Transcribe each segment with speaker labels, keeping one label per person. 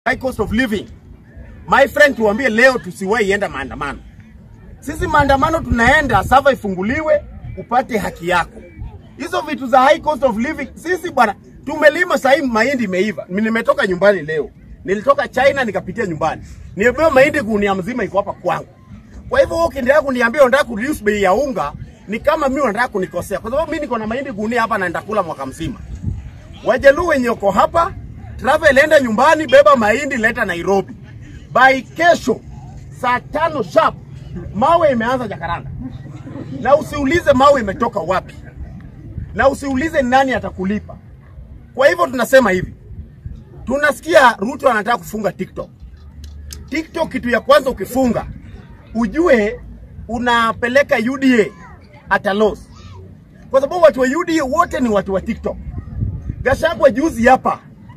Speaker 1: high cost of living. My friend, tuambie leo tusiwahi enda maandamano. Sisi maandamano tunaenda sava ifunguliwe upate haki yako. Hizo vitu za high cost of living, sisi bwana tumelima sahii mahindi imeiva. Mimi nimetoka nyumbani leo. Nilitoka China nikapitia nyumbani. Nimepewa mahindi gunia mzima iko hapa kwangu. Kwa hivyo wewe ukiendelea kuniambia unataka kureduce bei ya unga ni kama mimi unataka kunikosea. Kwa sababu mimi niko na mahindi gunia hapa na nitakula mwaka mzima. Wajaluo wenye uko hapa, travel enda nyumbani, beba mahindi leta Nairobi. By kesho saa tano sharp mawe imeanza Jakaranda, na usiulize mawe imetoka wapi, na usiulize nani atakulipa. Kwa hivyo tunasema hivi, tunasikia Ruto anataka kufunga TikTok. TikTok, kitu ya kwanza ukifunga, ujue unapeleka UDA at a loss, kwa sababu watu wa UDA wote ni watu wa TikTok. Gachagua juzi hapa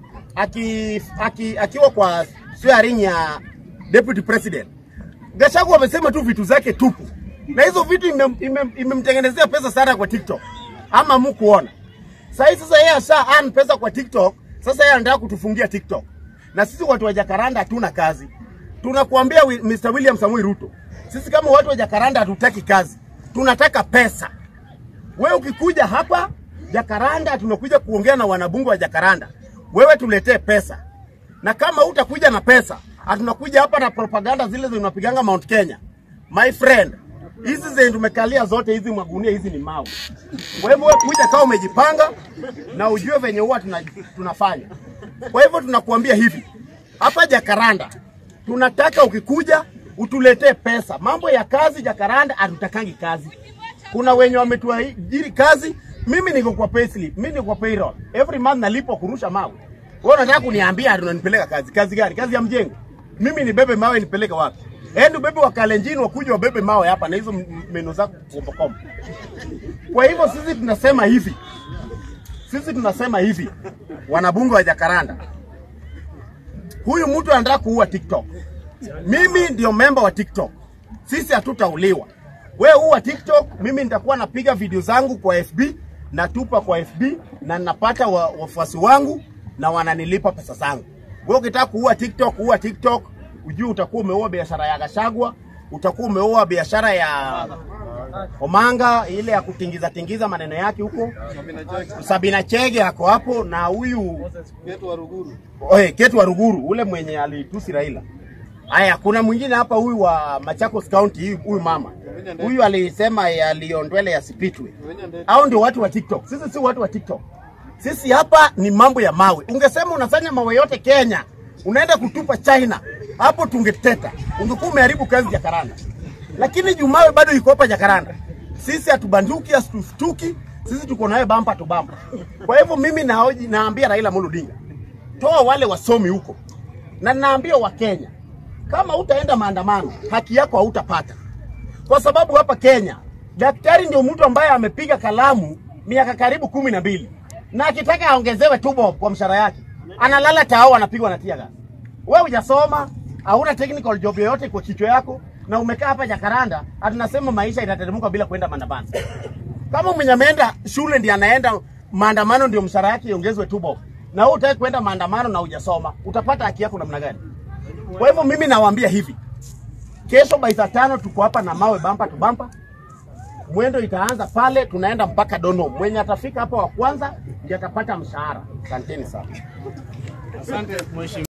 Speaker 1: aki, aki, akiwa kwa swearing ya deputy president, Gachagua amesema tu vitu zake tupu, na hizo vitu imemtengenezea ime, ime pesa sana kwa TikTok, ama mkuona sahii. Sasa yeye asha earn pesa kwa TikTok, sasa yeye anataka kutufungia TikTok, na sisi watu wa Jakaranda hatuna kazi. Tunakuambia Mr. William Samoei Ruto, sisi kama watu wa Jakaranda hatutaki kazi, tunataka pesa. Wewe ukikuja hapa Jakaranda, tunakuja kuongea na wanabunge wa Jakaranda, wewe tuletee pesa, na kama utakuja na pesa, hatunakuja hapa na propaganda zile zinapiganga Mount Kenya. My friend, hizi zenye tumekalia zote hizi magunia hizi ni mawe. Kwa hivyo wewe kuja kama umejipanga na ujue venye huwa tuna, tunafanya. Kwa hivyo tunakuambia hivi, hapa Jakaranda tunataka ukikuja utuletee pesa. Mambo ya kazi Jakaranda hatutakangi kazi. Kuna wenye wametuajiri kazi, mimi niko kwa payslip, mimi niko kwa payroll. Every month nalipo kurusha mawe. Wewe unataka kuniambia unanipeleka kazi? Kazi gani? Kazi ya mjengo. Mimi nibebe mawe nipeleke wapi? Ende ubebe wa Kalenjin wakuja wabebe mawe hapa na hizo meno zako kombokombo. Kwa hivyo sisi tunasema hivi. Sisi tunasema hivi. Wanabunge wa Jakaranda. Huyu mtu anataka kuua TikTok. Mimi ndio memba wa TikTok. Sisi hatutauliwa. We uwa TikTok, mimi nitakuwa napiga video zangu kwa FB, natupa kwa FB na napata wafuasi wa wangu na wananilipa pesa zangu. Wewe ukitaka kuua TikTok, uwa TikTok, ujue utakuwa umeua biashara ya Gachagua, utakuwa umeua biashara ya Omanga ile ya kutingiza tingiza maneno yake huko. Sabina Chege ako hapo na huyu
Speaker 2: Ketu wa Ruguru.
Speaker 1: Oe, Ketu wa Ruguru ule mwenye alitusi Raila. Haya, kuna mwingine hapa huyu wa Machakos County, huyu mama huyu alisema yaliondwele yasipitwe. Hao ndio watu wa TikTok. Sisi si watu wa TikTok. Sisi hapa ni mambo ya mawe. Ungesema unafanya mawe yote Kenya, unaenda kutupa China, hapo tungeteta, ungekuwa umeharibu kazi Jakaranda. Lakini Jumawe bado iko hapa Jakaranda. Sisi hatubanduki, hatufutuki, sisi tuko naye bampa tu bampa. Kwa hivyo mimi naoji, naambia Raila Amolo Odinga, toa wale wasomi huko, na naambia Wakenya kama utaenda maandamano, haki yako hautapata, kwa sababu hapa Kenya daktari ndio mtu ambaye amepiga kalamu miaka karibu kumi na mbili na akitaka aongezewe tu bob kwa mshahara yake, analala tao, anapigwa na tia gasi. Wewe hujasoma, hauna technical job yoyote kwa kichwa yako, na umekaa hapa Jakaranda, atunasema maisha itateremka bila kwenda maandamano. Kama mwenye ameenda shule ndiye anaenda maandamano, ndio mshahara yake iongezwe tu bob, na wewe utaki kwenda maandamano na hujasoma, utapata haki yako namna gani? Kwa hivyo mimi nawaambia hivi, kesho by saa tano tuko hapa na mawe bampa tu bampa. Mwendo itaanza pale, tunaenda mpaka Dono. Mwenye atafika hapa wa kwanza ndiye atapata mshahara. Asanteni sana.
Speaker 2: Asante mheshimiwa.